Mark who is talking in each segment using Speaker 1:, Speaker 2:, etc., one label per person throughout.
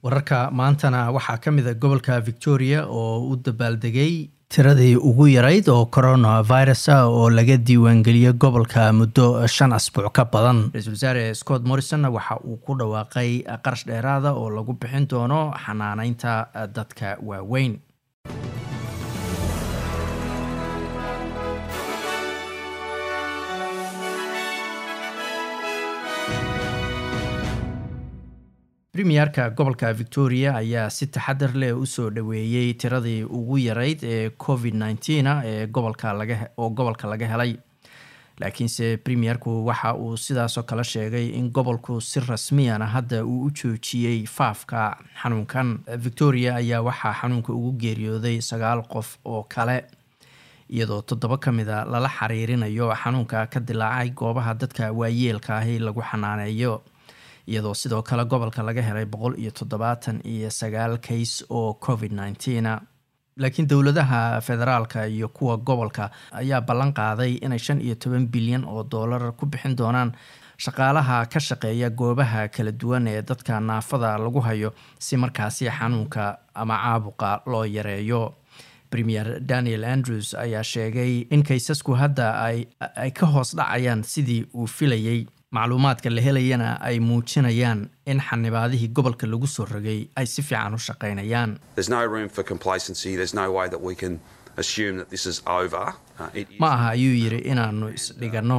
Speaker 1: wararka maantana waxaa ka mid a gobolka victoria oo u dabaaldegay tiradii ugu yarayd oo coronavirus ah oo laga diiwaangeliyey gobolka muddo shan asbuuc ka badan ra-iisul wasaare scott morrison waxa uu ku dhawaaqay qarash dheeraada oo lagu bixin doono xanaaneynta dadka waaweyn premierka gobolka victoria ayaa si taxadar leh usoo dhaweeyey tiradii ugu yarayd ee covid nneteen ee gobolka oo gobolka laga helay laakiinse premierku waxa uu sidaasoo kale sheegay in gobolku si rasmiyana hadda uu u joojiyey faafka xanuunkan victoria ayaa waxaa xanuunka ugu geeriyooday sagaal qof oo kale iyadoo toddoba ka mida lala xiriirinayo xanuunka ka dilaacay goobaha dadka waayeelka ahi lagu xanaaneeyo iyadoo sidoo kale gobolka laga helay boqol iyo toddobaatan iyo sagaal kays oo covid nneteen laakiin dowladaha federaalka iyo kuwa gobolka ayaa ballan qaaday inay shan iyo toban bilyan oo doolar ku bixin doonaan shaqaalaha ka shaqeeya goobaha kala duwan ee dadka naafada lagu hayo si markaasi xanuunka ama caabuqa loo yareeyo premier daniel andrews ayaa sheegay in kaysasku hadda ay ka hoos dhacayaan sidii uu filayey macluumaadka la helayana ay muujinayaan in xanibaadihii gobolka lagu soo rogay ay si fiican u shaqaynayaan ma aha ayuu yidhi inaannu isdhiganno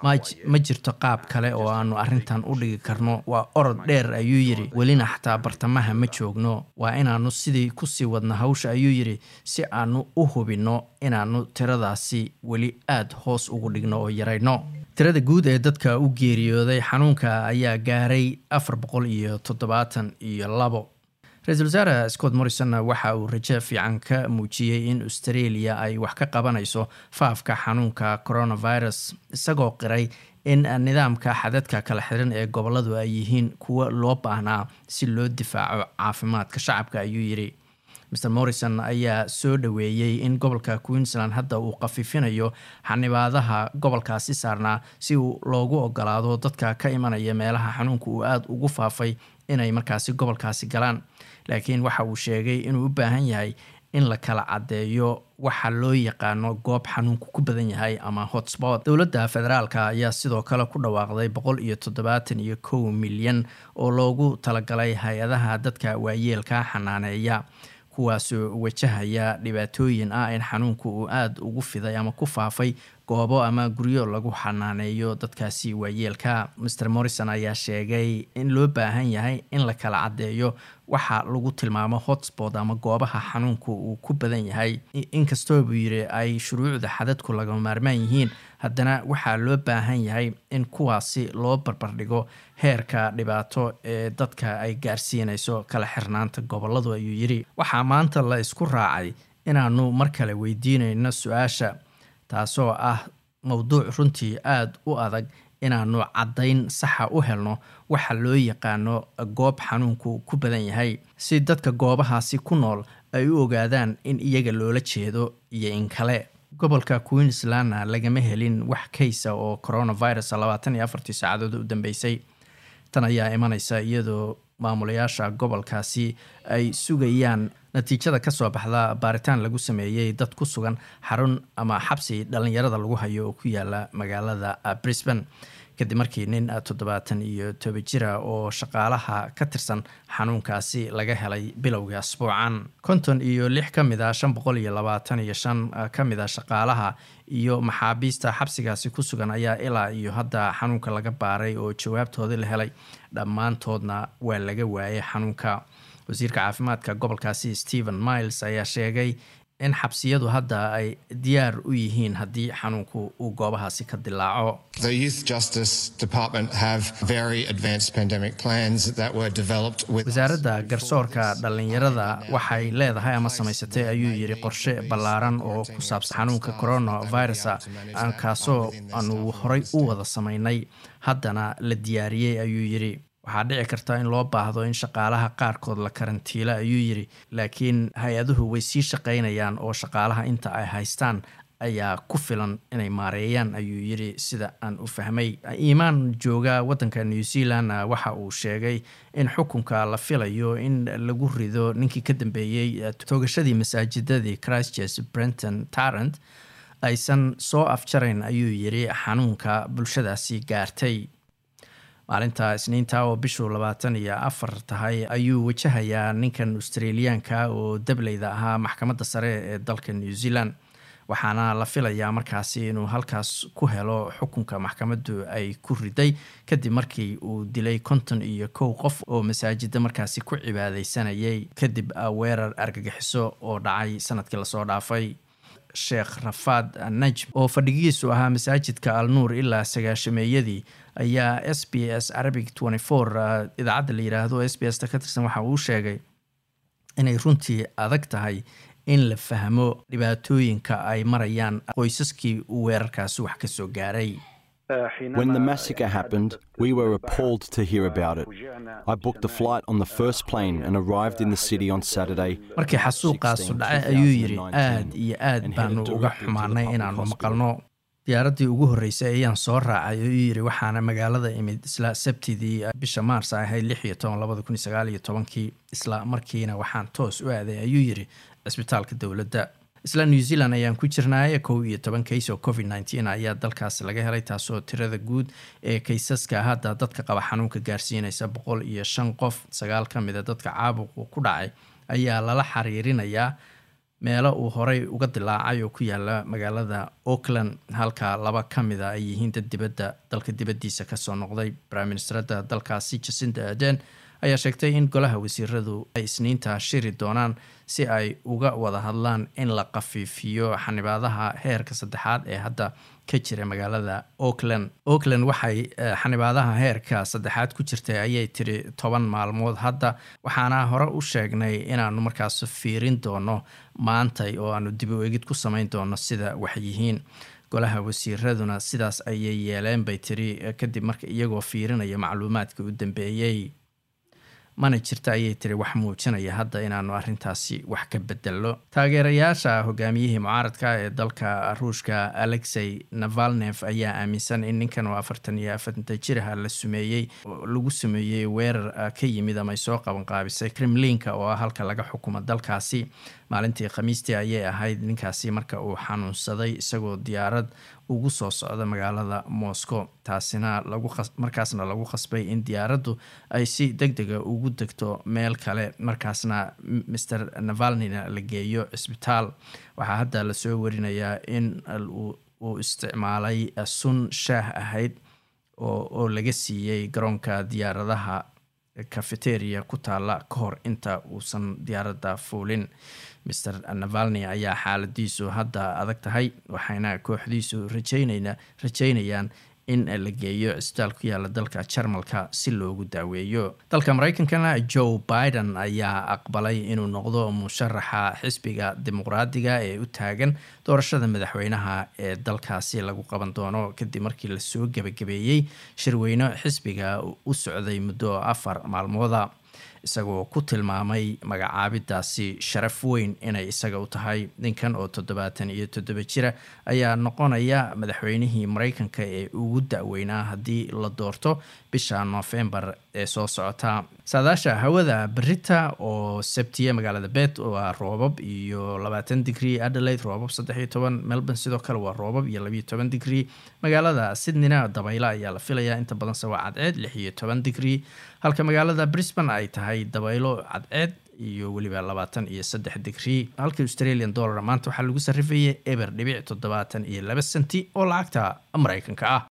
Speaker 1: ma jirto qaab kale oo aanu arrintan u dhigi karno waa orod dheer ayuu yidhi welina xataa bartamaha ma joogno waa inaannu sidii kusii wadna hawsha ayuu yidhi si aanu u hubinno inaannu tiradaasi weli aada hoos ugu dhigno oo yarayno tirada guud ee dadka u geeriyooday xanuunka ayaa gaaray afar boqol iyo toddobaatan iyo labo ra-iisul wasaare scott morrison waxa uu rajo fiican ka muujiyey in australia ay wax ka qabanayso faafka xanuunka coronavirus isagoo qiray in nidaamka xadadka kala xiran ee goboladu ay yihiin kuwo loo baahnaa si loo difaaco caafimaadka shacabka ayuu yidhi mr morrison ayaa soo dhaweeyey in gobolka queensland hadda uu khafiifinayo xanibaadaha gobolkaasi saarnaa si uu loogu ogolaado dadka ka imanaya meelaha xanuunka uu aada ugu faafay inay markaasi gobolkaasi galaan laakiin waxa uu sheegay inuu u baahan yahay in la kala caddeeyo waxa loo yaqaano goob xanuunku ku badan yahay ama hotspot dowladda federaalka ayaa sidoo kale ku dhawaaqday boqol iyo toddobaatan iyo kow milyan oo loogu talagalay hay-adaha dadka waayeelka xanaaneeya kuwaasoo wajahaya dhibaatooyin ah in xanuunku uu aada ugu fiday ama ku faafay goobo ama guryo lagu xanaaneeyo dadkaasi waayeelka master morrison ayaa sheegay in loo baahan yahay in la kala caddeeyo waxa lagu tilmaamo hotspot ama goobaha xanuunku uu ku badan yahay inkastoo buu yidhi ay shuruucda xadadku laga maarmaan yihiin haddana waxaa loo baahan yahay in kuwaasi loo barbardhigo heerka dhibaato ee dadka ay gaarsiinayso kala xirnaanta goboladu ayuu yidhi waxaa maanta la isku raacay inaanu mar kale weydiinayno su-aasha taasoo ah mowduuc runtii aada u adag inaanu caddayn saxa u helno waxa loo yaqaano goob xanuunku ku badan yahay si dadka goobahaasi ku nool ay u ogaadaan in iyaga loola jeedo iyo in kale gobolka queenslandna lagama helin wax kaysa oo coronavirus labaatan iyo afartii saacadood u dambeysay tan ayaa imanaysa iyadoo maamulayaasha gobolkaasi ay sugayaan natiijada kasoo baxda baaritaan lagu sameeyey dad ku sugan xarun ama xabsi dhalinyarada lagu hayo oo ku yaala magaalada brisbane kadib markii nin toddobaatan iyo toba jira oo shaqaalaha ka tirsan xanuunkaasi laga helay bilowga asbuucan konton iyo lix ka mid a shan boqol iyo labaatan iyo shan ka mid a shaqaalaha iyo maxaabiista xabsigaasi ku sugan ayaa ilaa iyo hadda xanuunka laga baaray oo jawaabtoodii la helay dhammaantoodna waa laga waayay xanuunka wasiirka caafimaadka gobolkaasi stephen miles ayaa sheegay in xabsiyadu hadda ay diyaar u yihiin haddii xanuunku uu goobahaasi ka dilaaco wasaaradda garsoorka dhallinyarada waxay leedahay ama samaysatay ayuu yidhi qorshe ballaaran oo ku saabsan xanuunka coronavirus kaasoo aanu horay u wada samaynay haddana la diyaariyey ayuu yidhi waxaa dhici karta in loo baahdo in shaqaalaha qaarkood la karantiilo ayuu yidhi laakiin hay-aduhu way sii shaqaynayaan oo shaqaalaha inta ay haystaan ayaa ku filan inay maareeyaan ayuu yiri sida aan u fahmay iimaan jooga wadanka new zealand waxa uu sheegay in xukunka la filayo in lagu rido ninkii ka dambeeyey toogashadii masaajidadii christchurch brenton tarrant aysan soo afjarayn ayuu yiri xanuunka bulshadaasi gaartay maalinta isniinta oo bishuu labaatan iyo afar tahay ayuu wajahayaa ninkan australiyaanka oo dableyda ahaa maxkamadda sare ee dalka new zealand waxaana la filayaa markaasi inuu halkaas ku helo xukunka maxkamaddu ay ku riday kadib markii uu dilay konton iyo kow qof oo masaajida markaasi ku cibaadeysanayay kadib weerar argagixiso oo dhacay sanadkii lasoo dhaafay sheekh rafaad najm oo fadhigiisu ahaa masaajidka al nuur ilaa sagaashameeyadii ayaa s b s arabic idaacadda la yiraahdo s b s ta ka tirsan waxa uu sheegay inay runtii adag tahay in la fahmo dhibaatooyinka ay marayaan qoysaskii uu weerarkaasi wax ka soo gaaray
Speaker 2: When the massacre happened, we were appalled to hear about it. I booked a flight on the first plane and arrived in the city on Saturday.
Speaker 1: markii xasuuqaasu dhacay ayuu yidhi aad iyo aad baanu uga xumaanay inaannu maqalno diyaaraddii ugu horreysay ayaan soo raacay ayuu yidhi waxaana magaalada imid isla sabtidii bisha maars ahayd lix iyo toban labada kun iyo sagaal iyo tobankii isla markiina waxaan toos u aaday ayuu yidhi cisbitaalka dowladda isla new zealand ayaan ku jirnaaye kow iyo toban kays oo covid nneteen ayaa dalkaas laga helay taasoo tirada guud ee kaysaska hadda dadka qaba xanuunka gaarsiinaysa boqol iyo shan qof sagaal ka mida dadka caabuqu ku dhacay ayaa lala xiriirinayaa meelo uu horey uga dilaacay oo ku yaala magaalada auckland halka laba ka mida ay yihiin dad dibadda dalka dibaddiisa kasoo noqday prime ministerada dalkaasi jacinda aden ayaa sheegtay in golaha wasiiradu ay isniinta shiri doonaan si ay uga wada hadlaan in la qafiifiyo xanibaadaha heerka saddexaad ee hadda ka jira magaalada auckland auckland waxay xanibaadaha heerka saddexaad ku jirtay ayay tiri toban maalmood hadda waxaana hore u sheegnay inaanu markaas fiirin doono maantay oo aanu dib u egid ku samayn doono sida waxyihiin golaha wasiiraduna sidaas ayay yeeleen bay tiri kadib marka iyagoo fiirinaya macluumaadka u dambeeyey mana jirta ayay tiri wax muujinaya hadda inaanu arrintaasi wax ka bedelno taageerayaasha hogaamiyihii mucaaradka ee dalka ruushka alexey navalnef ayaa aaminsan in ninkan oo afartan iyo afarta jiraha la sumeeyey lagu sameeyey weerar ka yimid ama ay soo qaban qaabisay kremlinka oo ah halka laga xukumo dalkaasi maalintii khamiistii ayay ahayd ninkaasi marka uu xanuunsaday isagoo diyaarad ugu soo socda magaalada moscow taasina markaasna lagu khasbay in diyaaraddu ay si deg dega ugu degto meel kale markaasna master navalnina la geeyo cisbitaal waxaa hadda lasoo warinayaa in uu isticmaalay sun shaah ahayd oo laga siiyey garoonka diyaaradaha cafeteria ku taala ka hor inta uusan diyaaradda fuulin master navalni ayaa xaaladiisu hadda adag tahay waxayna kooxdiisu rajeynayaan in la geeyo cisbitaal ku yaala dalka jarmalka si loogu daaweeyo dalka mareykankana joe biden ayaa aqbalay inuu noqdo musharaxa xisbiga dimuqraadiga ee u taagan doorashada madaxweynaha ee dalkaasi lagu qaban doono kadib markii lasoo gebagabeeyey shirweyne xisbiga u socday muddo afar maalmooda isagoo ku tilmaamay magacaabidaasi sharaf weyn inay isaga u tahay ninkan oo toddobaatan iyo toddoba jira ayaa noqonaya madaxweynihii mareykanka ee ugu da-weynaa haddii la doorto bisha noofembar ee soo socota saadaasha hawada berita oo sabtiya magaalada bet waa roobab iyo labaatan digrie adelaide roobab saddex iyo toban melbourne sidoo kale waa roobab iyo labiyo toban digrie magaalada sydneyna dabaylo ayaa la filayaa inta badanse waa cadceed lix iyo toban digrie halka magaalada brisbane ay tahay dabaylo cadceed iyo weliba labaatan iyo saddex digrie halka australian dollar maanta waxaa lagu sarrifayay eber dhibic toddobaatan iyo laba senti oo lacagta mareykanka ah